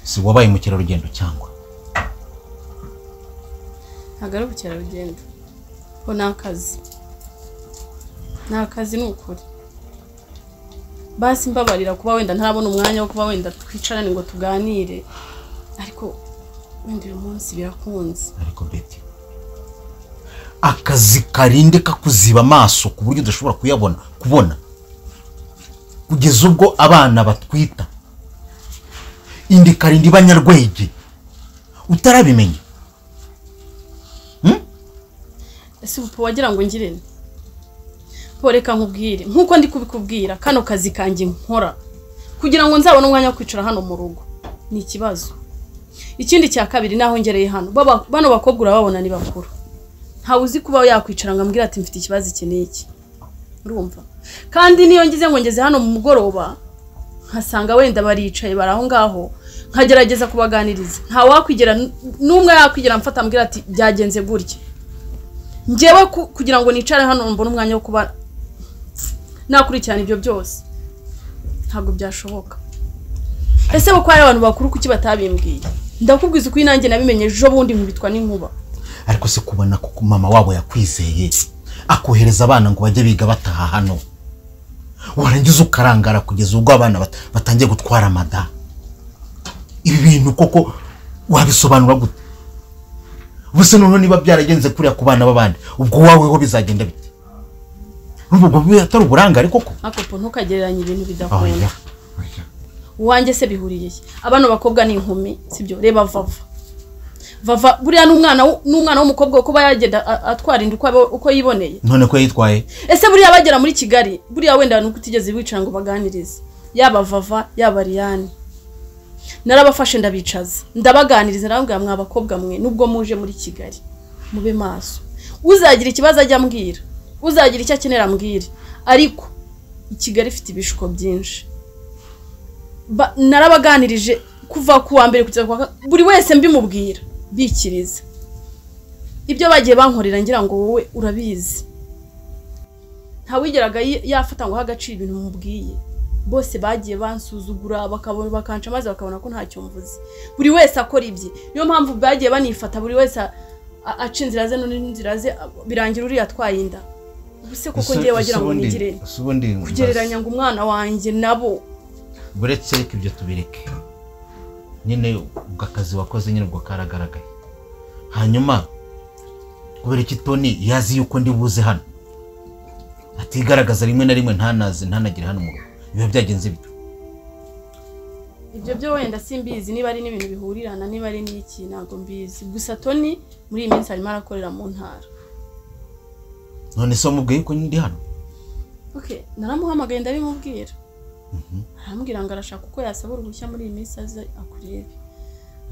si wabaye mukerarugendo cyangwa ntabwo ari ubukerarugendo ko ni akazi ni akazi ni ukuri basi mbabarira kuba wenda ntarabona umwanya wo kuba wenda twicarane ngo tuganire ariko wenda uyu munsi birakunze ariko beti akazi karinde kakuziba amaso ku buryo udashobora kuyabona kubona kugeza ubwo abana batwita indi karinda ibanyarwege utarabimenya ese ubu wagira ngo ngire ne po reka nkubwire nk'uko ndi kubikubwira kano kazi kanjye nkora kugira ngo nzabone umwanya wo kwicara hano mu rugo ni ikibazo ikindi cya kabiri naho ngereye hano baba- bano bakobwa urababona ni bakuru ntawe uzi kuba yakwicara ngo ambwire ati mfite ikibazo iki n'iki urumva kandi niyo ngize ngo ngeze hano mu mugoroba nkasanga wenda baricaye bari aho ngaho nkagerageza kubaganiriza nta wakwigera n'umwe yakwigera amfata ambwira ati byagenze gutya njyewe ku- kugira ngo nicare hano mbone umwanya wo kuba nakurikirana ibyo byose ntabwo byashoboka ese kuko hari abantu bakuru kuki batabimbwiye ndakubwiza uko nanjye nabimenye ejo bundi nkubitwa n'inkuba ariko se kubona ko mama wabo yakwizeye akohereza abana ngo bajye biga bataha hano warangiza ukarangara kugeza ubwo abana bat- batangiye gutwara amada ibi bintu koko wabisobanura gute ubuse noneho niba byaragenze kuriya ku bana b'abandi ubwo wowe ho bizagenda bite urumva ubwo biba atari uburangare koko ariko po ntukagereranye ibintu bidakunda oya oya uwanjye se bihuriye he abano bakobwa ni inkumi sibyo reba vava vava buriya n'umwana w- n'umwana w'umukobwa kuba yagenda a- atwara inda uko abo- uko yiboneye none ko yitwaye ese buriya bagera muri kigali buriya wenda nuko utigeze wicara ngo baganirize yaba vava yaba riyani narabafashe ndabicaza ndabaganiriza narababwira mwa bakobwa mwe nubwo muje muri kigali mube maso uzagira ikibazo ajya ambwira uzagira icyo akenera ambwire ariko i kigali ifite ibishuko byinshi Ba- narabaganirije kuva ku wa mbere kugeza ku wa ka- buri wese mbimubwira bikiriza ibyo bagiye bankorera ngira ngo wowe urabizi ntawigeraga yi- yafata ngo agaciro ibintu mubwiye bose bagiye bansuzugura bakabona bakanca maze bakabona ko ntacyo mvuze buri wese akora ibye niyo mpamvu bagiye banifata buri wese a- a- aca inzira ze n'undi inzira ze a- birangira uriya atwaye inda ubu se koko ngewe wagira ngo nigire kugereranya ngo umwana wanjye nabo buretse reka ibyo tubireke nyine ubwo akazi wakoze nyine ubwo karagaragaye hanyuma kubera iki toni yazi yuko ndi buze hano atigaragaza rimwe na rimwe ntanaze ntanagire hano mu rugo biba byagenze bite ibyo byo wenda simbizi niba ari n'ibintu bihurirana niba ari n'iki ntabwo mbizi gusa toni muri iyi minsi arimo arakorera mu ntara none se wamubwiye ko ndi hano okay naramuhamagaye ndabimubwira arambwira ngo arashaka uko yasaba uruhushya muri iyi minsi aze akurebe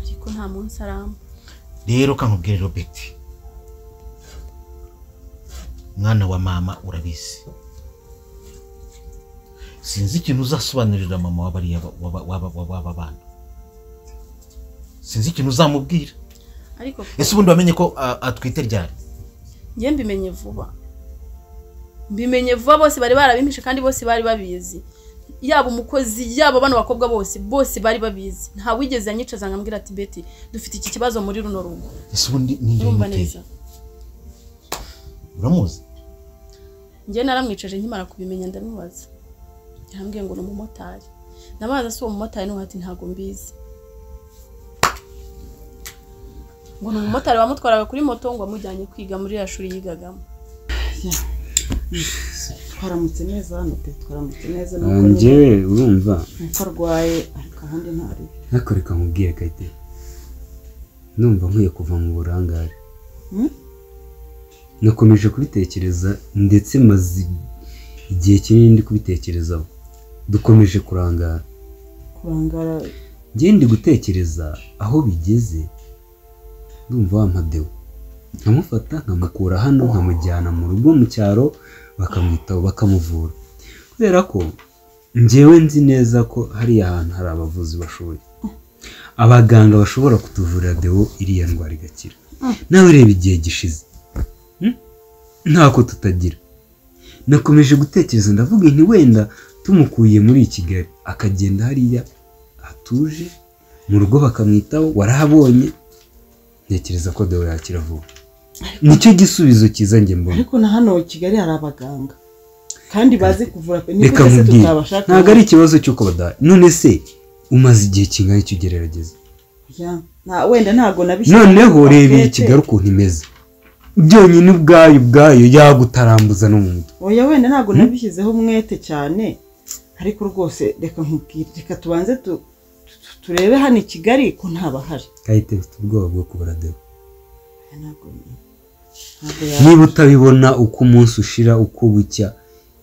ariko nta munsi aramba rero kankubwire robert mwana wa mama urabizi sinzi ikintu uzasobanurira mama w'abariya ba- w'aba- w'aba- w'aba bana sinzi ikintu uzamubwira ariko ese ubundi wamenye ko a- atwite ryari njye mbimenye vuba mbimenye vuba bose bari barabimpishe kandi bose bari babizi yaba umukozi yaba bano bakobwa bose bose bari babizi nta wigeze anyicaza ngo ambwira ati beti dufite iki kibazo muri runo rugo ese ubundi ninjye urumva bimuteye neza uramuzi njye naramwicaje nkimara kubimenya ndamubaza yarambwiye ngo ni umumotari ndamubaza si uwo mumotari n'uwo ati ntabwo mbizi ngo ni umumotari wamutwaraga kuri moto ngo amujyanye kwiga muri ya shuri yigagamo twaramutse neza hano pe twaramutse neza Ah, nuko nyine njyewe urumva nuko arwaye ariko ahandi ntari ariko reka nkubwire kayite numva nkwiye kuva mu burangare Hmm? nakomeje kubitekereza ndetse maze igihe kinini ndi kubitekerezaho dukomeje kurangara kurangara njye ndi gutekereza aho bigeze ndumva wa mpadewo nkamufata nkamukura hano nkamujyana mu rugo mu cyaro bakamwitaho bakamuvura kubera ko njyewe nzi neza ko hariya hantu hari abavuzi bashoboye abaganga bashobora kutuvurira dewo iriya ndwara igakira nawe reba igihe gishize Hmm? ntako tutagira nakomeje gutekereza ndavuga nti wenda tumukuye muri kigali akagenda hariya hatuje mu rugo bakamwitaho warahabonye ntekereza ko Deo yakira vuba nicyo gisubizo cyiza njye mbona ariko na hano kigali hari abaganga kandi bazi kuvura pe reka nibyo twese nkubwire tutabashaka ntabwo ari ikibazo cy'uko badahari none se umaze igihe kingana icyo ugererageza Ya, nta- wenda ntabwo nabishyize noneho mu reba iyi paquete. kigali ukuntu imeze byonyine ubwayo ubwayo yagutarambuza no mu mutwe oya wenda ntabwo nabishyizeho umwete cyane ariko rwose reka nkubwire reka tubanze tu- tu- turebe hano i kigali ko ntabahari kahita mfite ubwoba bwo kubura Deo Oya, ntabwo ntabwo yaba- niba utabibona uko umunsi ushira uko bucya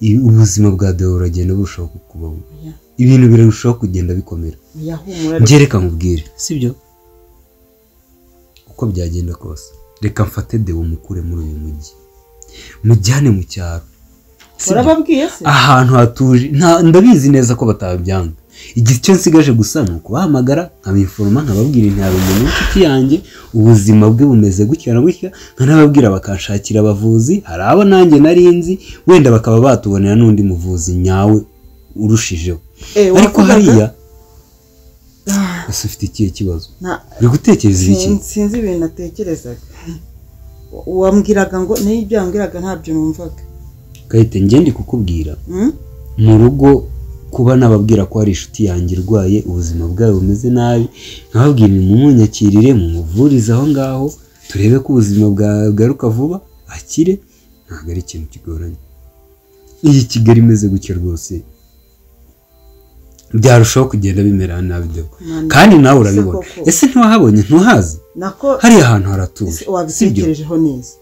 i- ubuzima bwa Deo buragenda burushaho kukubaho oya, ibintu birarushaho kugenda bikomera oya, humura reka. njye reka nkubwire sibyo uko byagenda kose reka mfate Deo mukure muri uyu mujyi mujyane mu cyaro Si byo. warababwiye se ahantu hatuje nta- ndabizi neza ko batabyanga igihe icyo nsigaje gusa ni ukubahamagara nkabiforoma nkababwira nti hari umuntu w'inshuti yanjye ubuzima bwe bumeze gutya na gutya nkanababwira bakanshakira abavuzi hari abo nanjye nari nzi wenda bakaba batubonera n'undi muvuzi nyawe urushijeho Eh, ariko wavugaga- hariya ese ufite ikihe kibazo Nta- uri gutekereza iki sin- sinzi ibintu natekerezaga wambwiraga ngo niyo ibyo wambwiraga ntabyo numvaga gahita ngende kukubwira Hmm? mu rugo kuba nababwira ko hari inshuti yanjye irwaye ubuzima bwayo bumeze nabi nkababwira mumunyakirire mumuvurize aho ngaho turebe ko ubuzima bwagaruka vuba akire ntabwo ari ikintu kigoranye iyi kigali imeze gutya rwose byarushaho kugenda bimera nabi Deo. Mwana, kandi nawe urabibona koko. ese ntiwahabonye ntuhazi nako hariya ahantu haratuje ese sibyo wabitekerejeho neza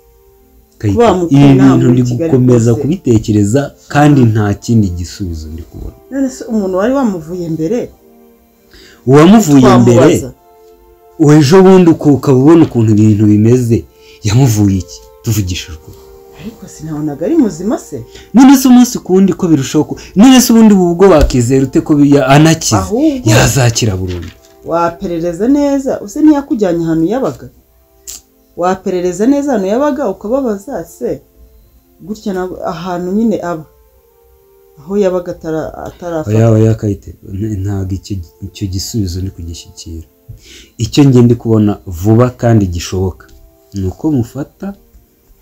Kayita, Kuba mukuru ibi nta bintu muri ndi Kigali gukomeza rwose. kubitekereza kandi nta kindi gisubizo ndi kubona none se umuntu wari wamuvuye mbere uwamuvuye imbere twamubaza uwo ejo bundi uko- ukaba ubona ukuntu ibintu bimeze yamuvuye iki tuvugishijwe ukuri. ariko sinabonaga ari muzima se none se umunsi ku wundi ko birushaho ku- none se ubundi ubu bwo wakizera ute ko bi- anakize Ahubwo. yazakira burundu waperereza neza use ntiyakujyanye ahantu yabaga waperereza neza ahantu yabaga ukababaza se gutya na- ahantu nyine aba aho yabaga atara- atarafata oya oya kayite n- ntabwo icyo gi- icyo gisubizo ndi kugishyikira icyo nge ndi kubona vuba kandi gishoboka ni uko mufata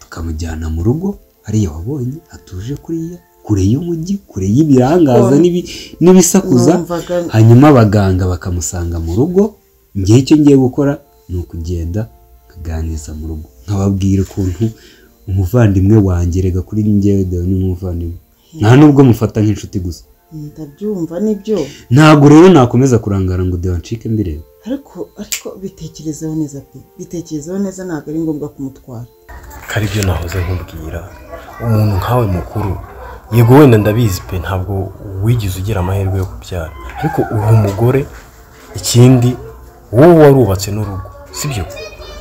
tukamujyana mu rugo hariya wabonye hatuje kuriya kure y'umujyi kure y'ibirangaza Oh. n'ibi- n'ibisakuza Numvaga- hanyuma abaganga bakamusanga mu rugo nge icyo ngiye gukora ni ukugenda nkaganiriza mu rugo nkababwira ukuntu umuvandimwe wanjye rega kuri njyewe Deo ni umuvandimwe nta nubwo mufata nk'inshuti gusa ndabyumva nibyo ntabwo rero nakomeza kurangara ngo deo ncike mbireba ariko ariko bitekerezeho neza pe bitekerezeho neza ntabwo ari ngombwa kumutwara ko ari byo nahoze nkubwira umuntu nkawe mukuru yego wenda ndabizi pe ntabwo wigeze ugira amahirwe yo kubyara ariko uri umugore ikindi wowe warubatse n'urugo sibyo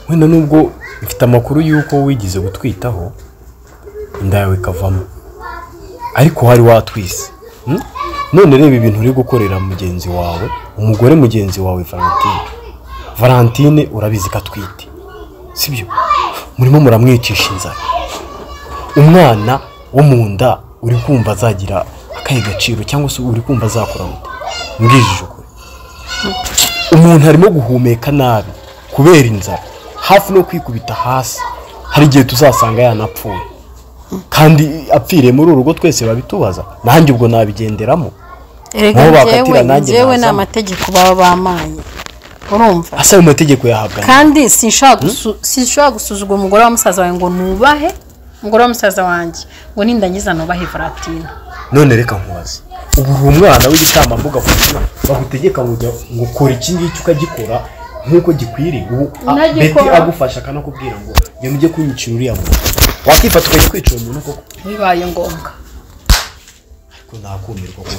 wenda nubwo mfite amakuru y'uko wigeze gutwitaho inda yawe ikavamo ariko wari watwise hmm? none reba ibintu uri gukorera mugenzi wawe umugore mugenzi wawe valentine valentine urabizi ko atwite sibyo murimo muramwicisha inzara umwana wo mu nda uri kumva azagira akahe gaciro cyangwa se uri kumva azakura muto mbwije ukuri umuntu arimo guhumeka nabi kubera inzara hafi no kwikubita hasi hari igihe tuzasanga yanapfuye kandi apfiriye muri uru rugo twese babitubaza nanjye ubwo nabigenderamo erega Nabo bakatira njyewe nanjye njyewe ni nazamo. amategeko baba bampaye urumva asa ayo mategeko yahabwa nde? kandi sinshobora gusu- sinshobora gusuzugura umugore wa musaza wawe ngo nubahe umugore wa musaza wanjye ngo nindangiza nubahe valentina none reka nkubaze ubu uri umwana w'igitambambuga ku izina bagutegeka ngo ujya ngo ukora iki ngiki ukagikora nk'uko gikwiriye ubu a- Unagikora. beti agufasha akanakubwira ngo ngenda ujye kwimukira uriya muntu wakifata ukajya kwicira umuntu koko bibaye ngombwa ariko ntakumirwa koko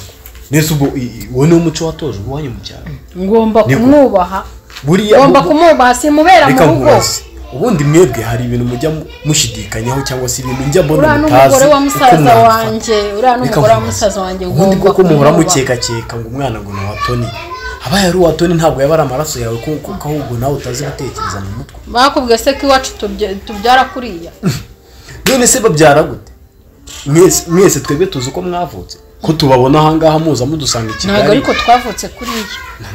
nese ubwo i- i- uwo niwo muco watoje iwanyu mu cyaro ngomba Niko. kumwubaha buriya ngomba bu- kumwubaha simubera mu reka rugo nkubaze ubundi mwebwe hari ibintu mujya mu- mushidikanyaho cyangwa se ibintu njya mbona uriya mutazi n'umugore wa uko musaza mwabifata. wanjye uriya Reka n'umugore wa nkubaze. musaza wanjye ubundi ngomba koko muhora kumwubaha. mukekakeka ngo umwana ngo ni uwa toni abaye ari uwa toni ntabwo yaba ari amaraso yawe kuko kuko ahubwo nawe utazi gutekereza mu mutwe bakubwiye se ko iwacu tubya- tubyara kuriya none se babyara gute mwese mwese twebwe tuzi uko mwavutse ko tubabona ahangaha muza mudusanga i ntabwo kigali ariko twavutse kuriya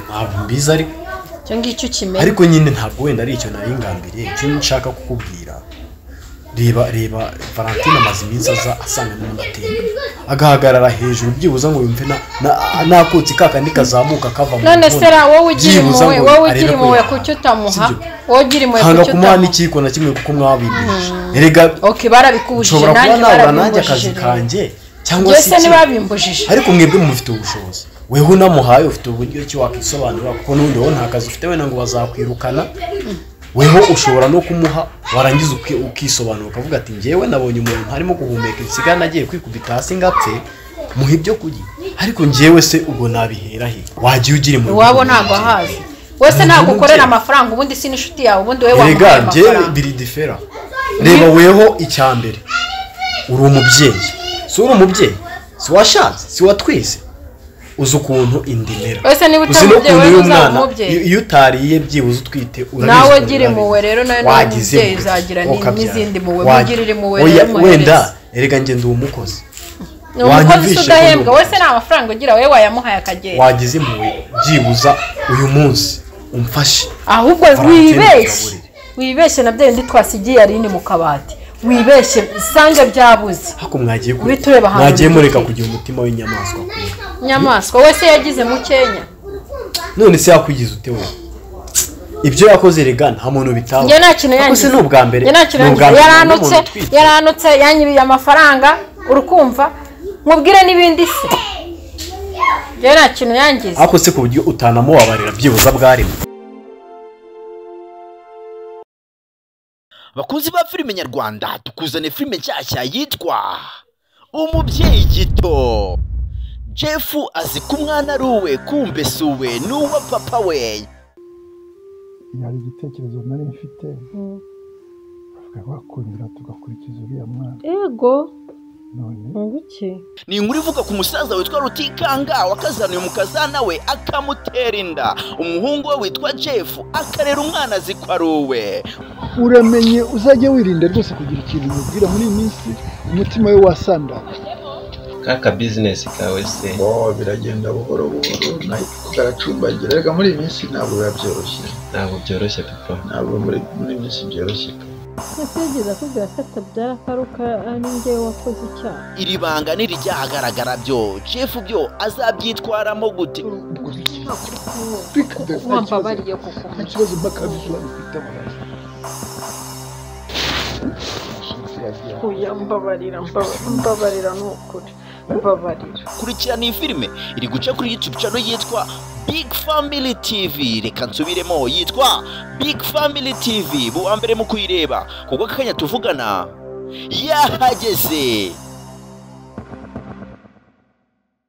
ntabwo mbizi ariko icyo ngicyo ukimenya ariko nyine ntabwo wenda ari icyo nari ngambiriye icyo nshaka kukubwira reba reba valentine amaze iminsi aza asanga n'umutima agahagarara hejuru byibuze ngo yumve na- na- nakutsi ka kandi kazamuka kava mu none se nguni. ra wowe ugira Byibuze impuhwe ngo wowe arebe ugira ko impuhwe yahaha. kuki utamuha Si byo. wowe ugira impuhwe hanga kuki kumuha utamuha n'ikiko na kimwe kuko mwabibwije erega oke barabikubujije nshobora kuba nanjye nabura nanjye akazi barabimbujije kanjye cyangwa byose se iki. ntibabimbujije ariko mwebwe mufite ubushobozi weho unamuhaye ufite uburyo ki wakwisobanura kuko n'undi wowe nta kazi ufite wenda ngo bazakwirukana weho ushobora no kumuha warangiza uki- ukisobanura ukavuga ati njyewe nabonye umuntu harimo guhumeka insigana nagiye kwikubita hasi ngapfe muha ibyo kurya ariko njyewe se ubwo nabihera he wagiye ugira impuhwe iwabo ntabwo ahazi wese ntabwo ukorera amafaranga ubundi si n'inshuti yawe ubundi wowe wamuhaye erega njyewe amafaranga biri difera reba weho icya mbere uri umubyeyi si uri umubyeyi si washatse si watwize uzi ukuntu indimera Ese niba uzi utamubyeyi, n'ukuntu wewe iyo uzaba umwana umubyeyi. iyo- iyo utariye byibuze utwite urabizi Nawe ukuntu gira urabizi. impuhwe rero, nawe niba Wagize umubyeyi impuhwe, uzagira ukabyara. n'izindi mpuhwe, Wagi- mugirire impuhwe Oya, rero umuhereze. wenda erega njye ndi umukozi ni umukozi usa wanyumvishe ko udahembwa ndi wese nta mafaranga ugira wowe wayamuhaye akagenda wagize impuhwe byibuza uyu munsi umfashe ahubwo Valentine wibeshye Mugaburire. wibeshye na bya bindi twasigiye arini mu kabati wibeshye usange byabuze ariko mwagiye kure Uhite ureba ahantu mwagiye mureka uri. kugira umutima w'inyamaswa kure inyamaswa wese yagize mukenya none se yakwigize ute wowe ibyo yakoze rega nta muntu bitaba njye nta kintu Ako yangize se ni ubwa mbere Njye nta kintu Ni ubwa yangize mbere yaranutse n'umuntu utwite. yaranutse yanyibye amafaranga urukumva mubwire n'ibindi se njye nta kintu yangize ariko se ku buryo utanamubabarira byibuze bwarimo bakunzi ba filime nyarwanda tukuzane filime nshyashya yitwa umubyeyi gito jefu azi ko umwana ari uwe kumbe si uwe ni uwa papa we hari igitekerezo nari mfite bavuga bakundira tugakurikiza uriya mwana yego none ntunguke ni inkuru ivuga ku musaza witwa rutikanga wakazanuye umukazana we akamutera inda umuhungu we witwa jefu akarera umwana azi ko ari uwe uramenye uzajya wirinda rwose kugira ikintu umubwira muri iyi minsi umutima we wasandara kaka bizinesi kawe se bo biragenda buhoro buhoro nahita karacumbagira reka muri iyi minsi ntabwo biba byoroshye ntabwo byoroshye pepo ntabwo muri muri iyi minsi byoroshye Yatigeze akubwira ko atabyara akaruka ari njye wakoze icyaha. iri banga ntirijyahagaragara byo jefu byo azabyitwaramo gute Wambabariye kuko ikibazo mpaka bisobanukita amaraso uya mbabarira mbabarira mbabarira ni ukuri mbabarira. kurikirana iyi filime iri guca kuri youtube channel yitwa big family tv reka nsubiremo yitwa big family tv buwa mbere mu kuyireba kuko aka kanya tuvugana yahageze